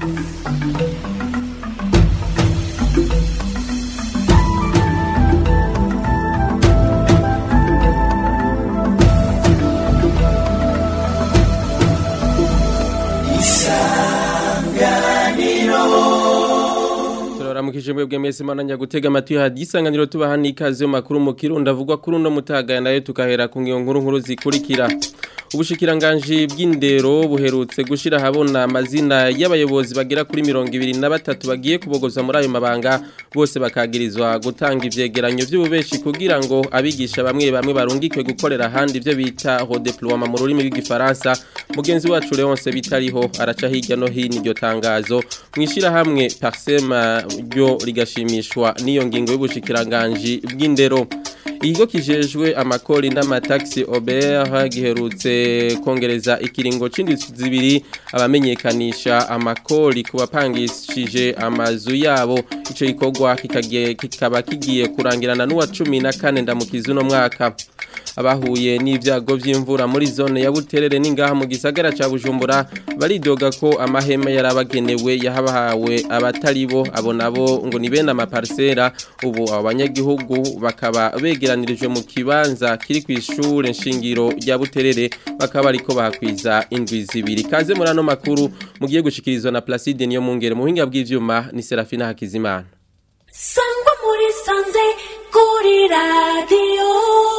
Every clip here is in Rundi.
turaramukije mwebwe mwese mananya gutega amatwi hadisanganiro tubaha n'ikaze mu makuru mu kirundo avugwa kuri uno mutaga nayo tukahera ku ngiyo nkuru nkuru zikurikira ubushikiranganji bw'indero buherutse gushira habona amazina y'abayobozi bagera kuri mirongo ibiri na batatu bagiye kubogoza muri ayo mabanga bose bakagirizwa gutanga ivyegeranyo vy'ububeshi kugira ngo abigisha bamwe bamwe barungikwe gukorera ahandi ivyo bita redeploiement mu rurimi rw'igifaransa mugenzi wacu Leonce bitariho araca hirya no hino iryo tangazo mwishira hamwe Parsema ryo rigashimishwa n'iyo ngingo y'ubushikiranganji bw'indero Ikigo kijejwe amakori n'amataxi Ober giherutse kongereza ikiringo c'indwi zibiri abamenyekanisha amakori ku bapangishije amazu yabo ico gikorwa kikagiye kikaba kigiye kurangirana n'uwa 14 ndamukiza uno mwaka abahuye n'ivyago vy'imvura muri zone ya Buterere n'ingaha mu gisagara ca Bujumbura baridoga ko amahema yarabagenewe yahabahawe abatari bo abo nabo ngo ni bene amaparsera ubu abanyagihugu bakaba begeranirijwe mu kibanza kiri ku ishure nshingiro rya Buterere bakaba ariko bahakwiza indwi zibiri kaze muri ano makuru mugiye gushikirizwa na Placide niyo mungere mu hinga bw'ivyuma ni Serafina Hakizimana sangwa muri sanze kuri radiyo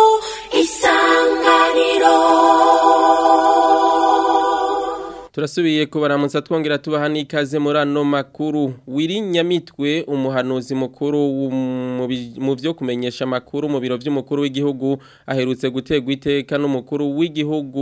isanganiro turasubiye kubaramutsa twongera tubaha n'ikaze muri ano makuru wirinyamitwe umuhanuzi mukuru mu byo kumenyesha amakuru mu biro by'umukuru w'igihugu aherutse gutegwa iteka n'umukuru w'igihugu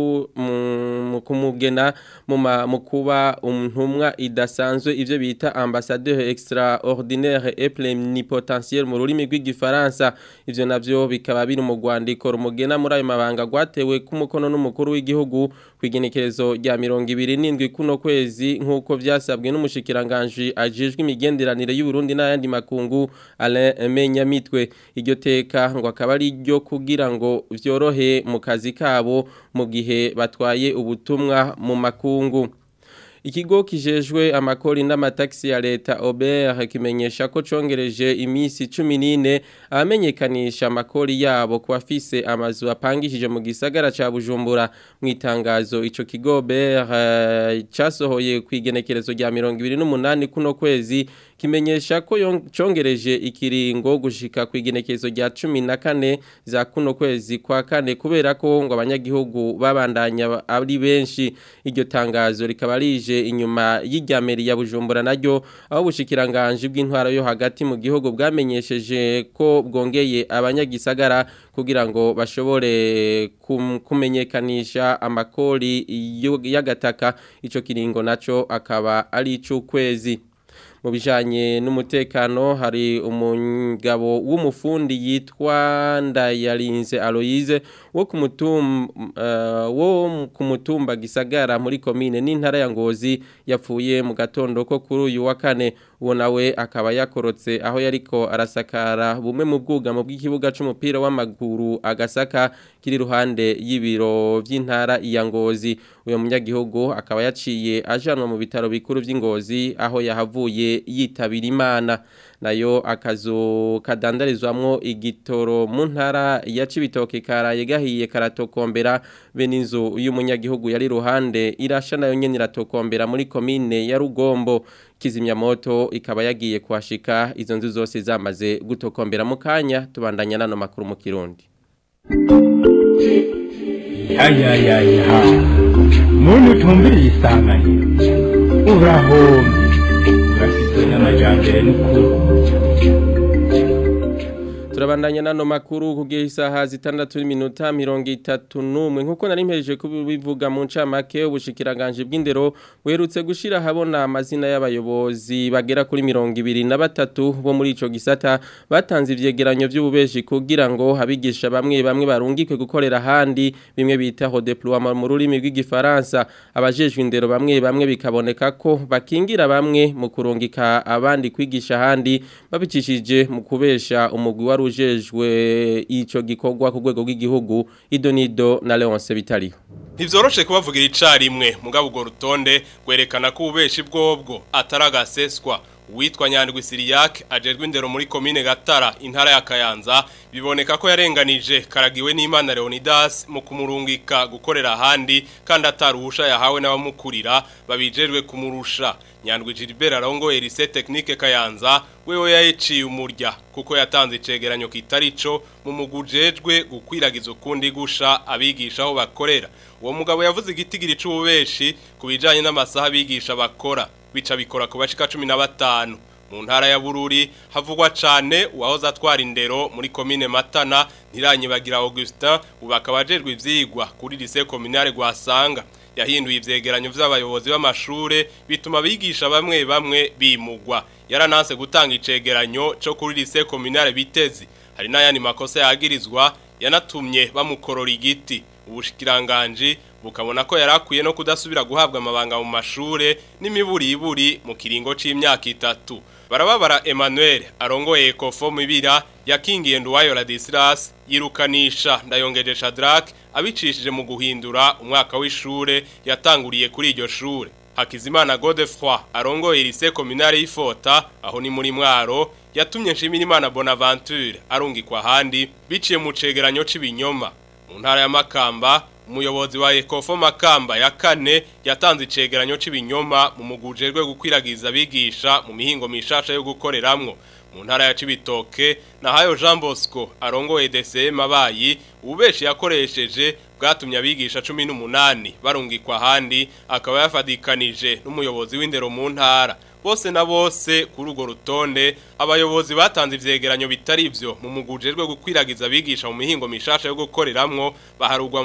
mu kumugena mu kuba intumwa idasanzwe ibyo bita ambassadeur extraordinaire et plenipotentiaire mu rurimi rw'igifaransa ivyo navyo bikaba biri mu rwandiko rumugena muri ayo mabanga rwatewe k'umukono n'umukuru w'igihugu kw'igenekerezo rya mirongo ibiri n'indwi kuno kwezi nk'uko vyasabwe n'umushikiranganji ajejwe imigenderanire y'Uburundi n'ayandi makungu Alain Menyamitwe iryo teka ngo akaba ari ryo kugira ngo vyorohe mu kazi kabo mu gihe batwaye ubutumwa mu makungu Ikigo kijejwe amakori n'amataxi ya leta Ober kimenyesha ko congereje imisi 14 abamenyekanisha amakori yabo ku bafise amazu apangishije mu gisagara ca Bujumbura mu itangazo ico kigo Ober uh, casohoye kwigenekerezo rya 28 kuno kwezi kimenyesha ko congereje ikiringo gushika kwigenekerezo rya 14 za kuno kwezi kwa kane kubera ko ngo abanyagihugu babandanya ari benshi iryo tangazo rikaba rije inyuma y'ijyameri ya Bujumbura naryo aho bushikiranganje bw'intwaro yo hagati mu gihugu bwamenyesheje ko bwongeye abanyagisagara kugira ngo bashobore kumenyekanisha amakori y'agataka ico kiringo naco akaba ari ic'ukwezi mu bijanye n'umutekano hari umugabo w'umufundi yitwa Ndayarinze Aloise wo ku mutumba uh, wo ku mutumba gisagara muri commune n'intara ya Ngozi yapfuye mu gatondo ko kuri uyu wa kane uwo nawe akaba yakorotse aho yariko arasakara bumwe mu bwugamo bw'ikibuga c'umupira w'amaguru agasaka kiri ruhande y'ibiro vy'intara ya Ngozi uyo munyagihugu akaba yaciye ajanwa mu bitaro bikuru vy'Ingozi aho yahavuye yitabira imana nayo akazu kadandarizwamwo igitoro mu ntara ya Cibitoke karaye gahiye karatokombera be n'inzu y'umunyagihugu yari ruhande irasha nayo nyene iratokombera muri komine ya Rugombo kizimyamoto ikaba yagiye kuhashika izo nzu zose zamaze gutokombera mu kanya tubandanya nano makuru mu Kirundi ya ya ya ya muntu utumviriye isanganiro urahombye urafite n'amajyambere n'ukuri turabandanya nano makuru kugiye isaha zitandatu n'iminota mirongo itatu n'umwe nk'uko nari mpereje kubivuga mu ncamake ubushikiranganje bw'indero buherutse gushira habona amazina y'abayobozi bagera kuri mirongo ibiri na batatu bo muri ico gisata batanze ivyegeranyo vy'ububeshi kugira ngo abigisha bamwe bamwe barungikwe gukorera ahandi bimwe bita redeploiement mu rurimi rw'igifaransa abajejwe indero bamwe bamwe bikaboneka ko bakingira bamwe mu kurungika abandi kwigisha ahandi babicishije mu kubesha umugwi wa warujejwe ico gikorwa ku rwego rw'igihugu idonido na Leonce Bitariho Ntivyoroshe kubavugira icarimwe mugabo urwo rutonde rwerekana ko ububeshi bwobwo ataragaseswa uwitwa Nyandwi Siriyak ajejwe indero muri komine Gatara intara ya Kayanza biboneka ko yarenganije karagiwe n'Imana Leonidas mu kumurungika gukorera ahandi kandi ataruhusha yahawe n'abamukurira babijejwe kumurusha Nyandwi Gilbert arongoye lycée technique Kayanza wewe yayiciye umurya kuko yatanze icegeranyo kitarico mu mugujejwe gukwiragiza ukundi gusha abigisha aho bakorera uwo mugabo yavuze igitigiri c'ububeshi kubijanye n'amasaha abigisha bakora bica bikora ku bashika 15 mu ntara ya Bururi havugwa cane uwahoze atwara indero muri komine Matana ntiranyibagira Augustin ubakabajejwe ivyigwa kuri lycée communale gwasanga yahinduye ivyegeranyo vy'abayobozi b'amashure bituma bigisha bamwe bamwe bimugwa yarananse gutanga icegeranyo cyo kuri lycée communale bitezi hari n'ayandi makosa yagirizwa yanatumye bamukorora igiti ubushikiranganje bukabona ko yarakwiye no kudasubira guhabwa amabanga mu mashure n'imiburiburi mu kiringo c'imyaka itatu barababara Emmanuel arongoye Ecofo mibira yakingiye Nduwayo Ladislas yirukanisha ndayongeje Shadrack abicishije mu guhindura umwaka w'ishure yatanguriye kuri iryo shure Hakizimana Godefroy arongoye lycée communale y'Ifota aho ni muri mwaro yatumye Nshimirimana Bonaventure arungikwa handi biciye mu cegeranyo c'ibinyoma mu ntara ya Makamba umuyobozi wa Ecofo Makamba ya kane yatanze icegeranyo c'ibinyoma mu mugujejwe gukwiragiza abigisha mu mihingo mishasha yo gukoreramwo mu ntara ya Cibitoke na hayo Jean Bosco arongoye DCM abayi ubeshi yakoresheje bwatumye abigisha 18 barungikwa handi akaba yafadikanije n'umuyobozi w'indero mu ntara bose na bose kuri urwo rutonde abayobozi batanze ivyegeranyo bitari ivyo mu mugujejwe gukwiragiza abigisha mu mihingo mishasha yo gukoreramwo baharugwa mu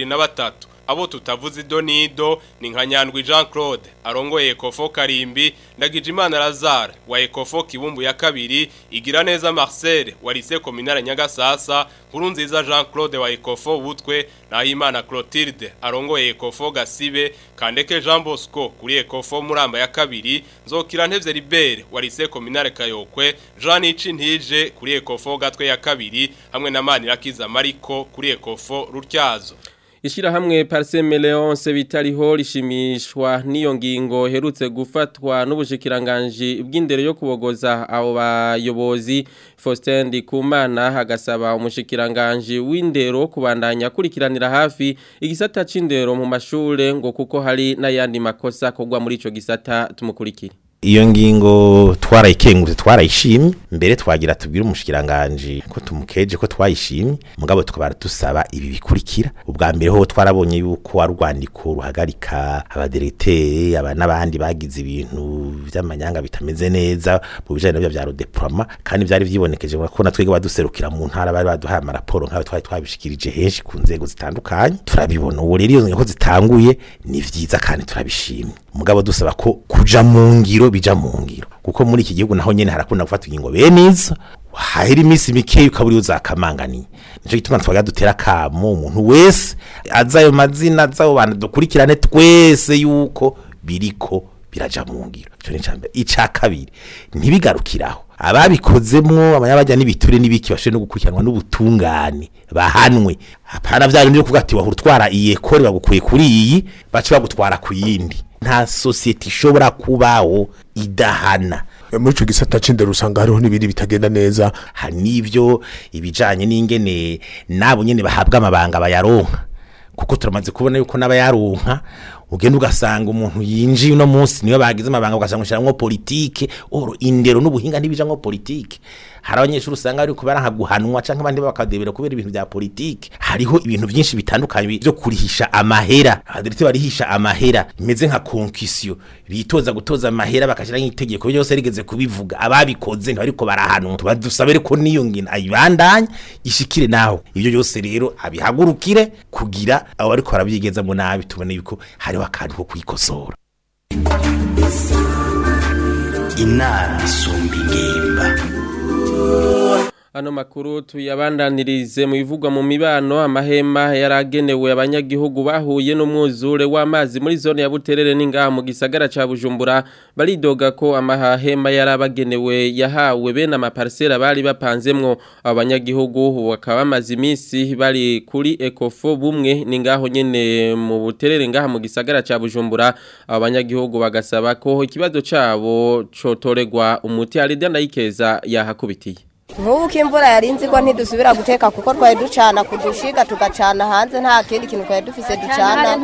23 abo tutavuze idonido ni nka Nyandwi Jean Claude arongoye Ecofo Karimbi Ndagijimana Lazare wa Ecofo Kibumbu ya kabiri igira neza Marcel wa Lycée Communale Nyagasasa Nkurunziza Jean Claude wa Ecofo Butwe na Imana Clotilde arongoye Ecofo Gasibe Kandeke Jean Bosco kuri Ecofo Muramba ya kabiri Nzokira Ntevye Libere wa Lycée Communale Kayokwe Jean Icintije kuri Ecofo Gatwe ya kabiri hamwe na Manirakiza Mariko kuri Ecofo Rutyazo Ishirahamwe Parseme Leonce bitariho rishimishwa n'iyo ngingo herutse gufatwa n'ubushikiranganje bw'indero yo kubogoza abo bayobozi Faustin Ndikumana hagasaba umushikiranganje w'indero kubandanya kurikiranira hafi igisata c'indero mu mashure ngo kuko hari n'ayandi makosa kogwa muri ico gisata tumukurikire iyo ngingo twarayikengurutse twarayishimye mbere twagira tubwire umushikiranganje ko tumukeje ko twayishimye mugabo tukaba dusaba ibi bikurikira ubwa mbere ho twarabonye yuko ari urwandiko ruhagarika abadirecteur aba n'abandi bagize ibintu by'amanyanga bitameze neza mu bijanye nabyo bya rodeploiement kandi byari vyibonekeje ko natwege baduserukira mu ntara bari baduhaye amaraporo nkayo twari twabishikirije henshi ku nzego zitandukanye turabibona ubu rero iyo ngingo zitanguye ni vyiza kandi turabishimye mugabo dusaba ko kuja mu ngiro bija mu ngiro kuko muri iki gihugu naho nyene harakunda gufata ingingo bene izo hahera iminsi mikeya ukaburi uzakamanganiye nico gituma twagira dutera kamo umuntu wese azayo mazina azayo bantu dukurikirane twese yuko biriko biraja mu ngiro ico ni icambere ica kabiri ntibigarukiraho ababikozemwo abanyabajya n'ibiture n'ibiki bashe no gukurikiranwa n'ubutungane bahanwe hapana vya bindi byo kuvuga ati wahura utwara iyi ekore bagukuye kuri iyi bace bagutwara ku yindi nta sosiyete ishobora kubaho idahana muri ico gisata c'indero usanga hariho n'ibindi bitagenda neza hari n'ivyo ibijanye n'ingene nabo nyene bahabwa amabanga bayaronka kuko turamaze kubona yuko n'abayaronka ugenda ugasanga umuntu yinjiye uno munsi niyo bagize amabanga ugasanga ushiramwo politike oro indero n'ubuhinga ntibijamwo politike hari abanyeshuri usanga ariko baranka guhanwa canke abandi bakadebera kubera ibintu bya politike hariho ibintu byinshi bitandukanye byo kurihisha amahera abadirite barihisha amahera imeze nka concussion bitoza gutoza amahera bakashira nk'itegeko byose rigeze kubivuga ababikoze ntibariko barahanwa tuba dusabe ko niyo ngina ayibandanye ishikire naho ibyo byose rero abihagurukire kugira abo bariko barabyigeza mu nabi tubone yuko hariho akantu ko kwikosora inama isumba ingimba Ano makuru tuyabandanirize mu bivugwa mu mibano amahema yaragenewe abanyagihugu bahuye n'umwuzure w'amazi muri zone ya Buterere n'ingaha mu gisagara ca Bujumbura baridoga ko amahema yarabagenewe yahawe bene amaparcelle bari bapanzemwo abanyagihugu bakaba bamaze iminsi bari kuri Ecofo bumwe n'ingaho nyene mu Buterere ngaha mu gisagara ca Bujumbura abanyagihugu bagasaba ko ikibazo cabo cotoregwa umuti Alida Ndayikeza yahakubitiye nk'ubu ko imvura yarinze igwa ntidusubira guteka kuko twari ducana ku dushiga tugacana hanze nta kindi kintu twari dufise ducana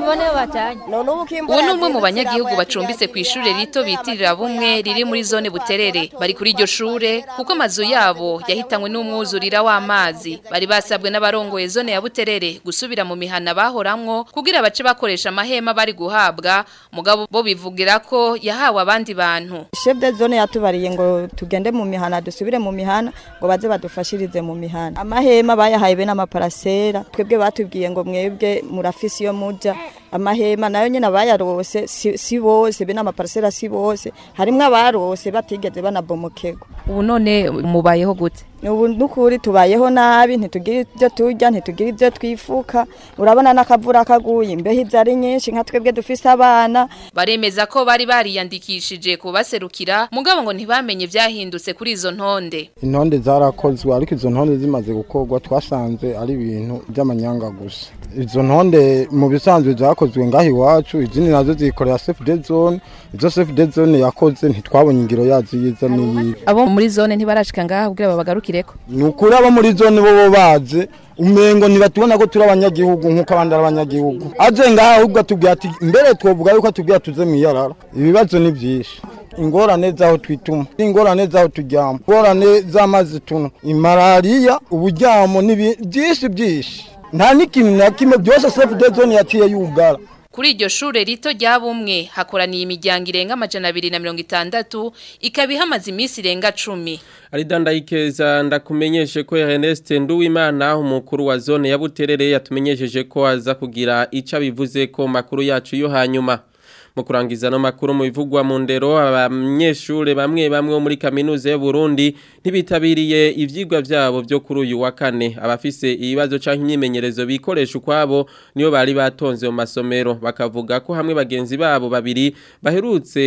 none ubu ko imvura ubu ni umwe mu yazindutse banyagihugu iraguye bacumbitse ku tugeze ishure rito bitirira bumwe riri muri zone buterere bari kuri iryo shure kuko amazu yabo yahitanywe n'umwuzurira w'amazi bari basabwe n'abarongoye zone ya buterere gusubira mu mihana bahoramwo kugira bace bakoresha amahema bari guhabwa mugabo bo bivugira ko yahawe abandi bantu chef de zone yatubariye ngo tugende mu mihana dusubire mu mihana ngo baze badufashirize mu mihana amahema bayahaye be n'amaparasera twebwe batubwiye ngo mwebwe murafisi iyo muja amahema nayo nyene abayarose si, si bose be n'amaparasera si bose harimwo abarose batigeze banabomokego ubu none mubayeho gute ubu nukuri tubayeho nabi ntitugira ibyo turya ntitugira ibyo twifuka urabona n'akavura kaguye imbeho izo ari nyinshi nka twebwe dufise abana baremeza ko bari bariyandikishije kubaserukira mugabo ngo ntibamenye vyahindutse kuri izo ntonde intonde zarakozwe ariko izo ntonde zimaze gukorwa twasanze ari ibintu by'amanyanga gusa izo ntonde mu bisanzwe zakozwe ngaho iwacu izindi nazo zikorera safe dead zone izo safe dead zone yakoze ntitwabonye ingiro yazo yiza n'iyi abo muri zone ntibarashika ngaha kugira babagarukireko ni ukuri abo muri zone bo bo bazi umengo ntibatubona ko turi abanyagihugu nk'uko abandi ari abanyagihugu aje ngaha ahubwo atubwira ati mbere twovuga yuko atubwira tuze mu iyarara ibibazo ni byinshi ingorane z'aho twituma ingorane z'aho turyama ingorane z'amazi tunywa imalariya uburyamo n'ibi- byinshi byinshi nta n'ikintu na kimwe byose safe dead zone yaciye yugara Kuri iryo shure rito rya bumwe hakoraniye imiryango irenga amajana abiri na mirongo itandatu ikaba ihamaze iminsi irenga cumi. Alida Ndayikeza ndakumenyeshe ko Ernest Nduwimana umukuru wa zone ya Buterere yatumenyesheje ko aza kugira ica bivuze ko makuru yacu yo hanyuma mu kurangiza no makuru mu bivugwa mu ndero abanyeshure bamwe bamwe bo muri kaminuza y'u Burundi ntibitabiriye ivyigwa vyabo byo kuri uyu wa kane abafise ibibazo canke imyimenyerezo bikoresha ukwabo niyo bari batonze mu masomero bakavuga ko hamwe bagenzi babo babiri baherutse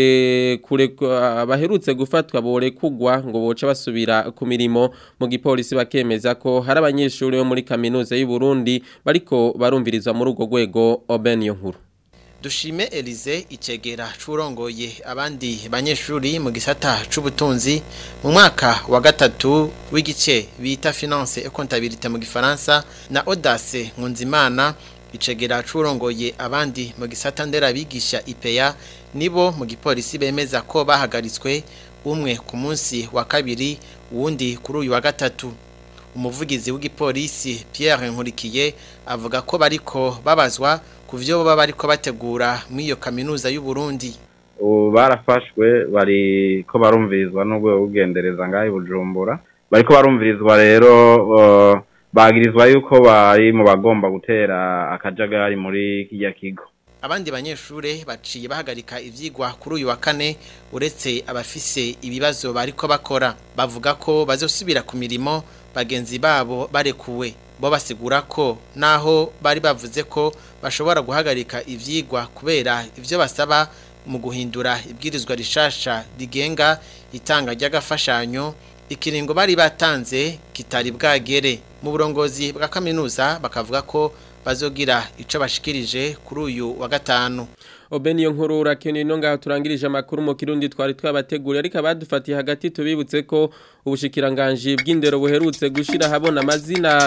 kurekwa baherutse gufatwa bore kugwa ngo boca basubira ku mirimo mu gipolisi bakemeza ko hari abanyeshure bo muri kaminuza y'u Burundi bariko barumvirizwa muri urwo rwego Oben Yonkuru Dushime Elize icegera curongoye abandi banyeshuri mu gisata c'ubutunzi mu mwaka wa gatatu w'igice bita finance et comptabilité mu gifaransa na Audace Nkunzimana icegera curongoye abandi mu gisata ndera bigisha IPA nibo mu gipolisi bemeza ko bahagaritswe umwe ku munsi wa kabiri uwundi kuri uyu wa gatatu umuvugizi w'igipolisi Pierre Nkurikiye avuga ko bariko babazwa ku byo baba bariko bategura muri iyo kaminuza y'u Burundi ubu barafashwe bari ko barumvirizwa n'urwego rw'ugendereza ngaho i bujumbura bariko barumvirizwa rero uh, bagirizwa yuko bari mu bagomba gutera akajagari muri kijya kigo abandi banyeshure baciye bahagarika ivyigwa kuri uyu wa kane uretse abafise ibibazo bariko bakora bavuga ko bazosubira ku mirimo bagenzi babo barekuwe bo basigura ko naho bari bavuze ko bashobora guhagarika ivyigwa kubera ivyo basaba mu guhindura ibwirizwa rishasha rigenga itanga ry'agafashanyo ikiringo bari batanze kitari bwagere mu burongozi bwa kaminuza bakavuga ko bazogira ico bashikirije kuri uyu wa gatanu Obeni nkuru urakeneye no ngaho turangirije amakuru mu kirundi twari twabateguriye ariko abadufatiye hagati tubibutse ko ubushikiranganje bw'indero buherutse gushira habona amazina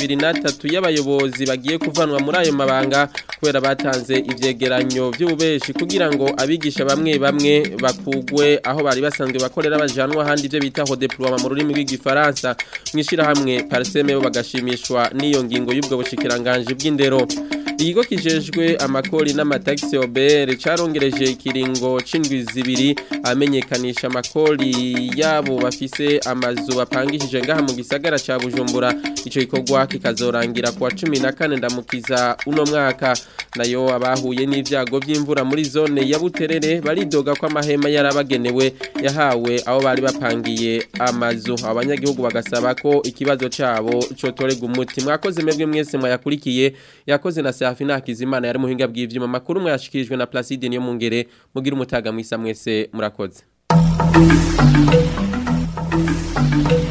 23 y'abayobozi bagiye kuvanwa muri ayo mabanga kubera batanze ivyegeranyo by'ububeshi kugira ngo abigisha bamwe bamwe bakugwe aho bari basanzwe bakorera bajanwa handi ivyo bita ho diploma mu rurimi rw'igifaransa mwishira hamwe parseme bo bagashimishwa n'iyo ngingo y'ubwo bushikiranganje bw'indero Ikigo kijejwe amakori n'amataxi OBR carongereje ikiringo c'indwi zibiri amenyekanisha amakori yabo bafise amazu bapangishije ngaha mu gisagara ca Bujumbura ico gikorwa kikazorangira kuwa 14 ndamukiza uno mwaka nayo abahuye n'ivyago vy'imvura muri zone ya Buterere baridoga ko amahema yarabagenewe yahawe aho bari bapangiye amazu abanyagihugu bagasaba ko ikibazo cabo cotorega umuti mwakoze mwebwe mwese mwayakurikiye yakoze na Serafina Hakizimana yari muhinga bw'ivyuma makuru mwayashikirijwe na Placide niyo mungere mugira umutaga mwisa mwese murakoze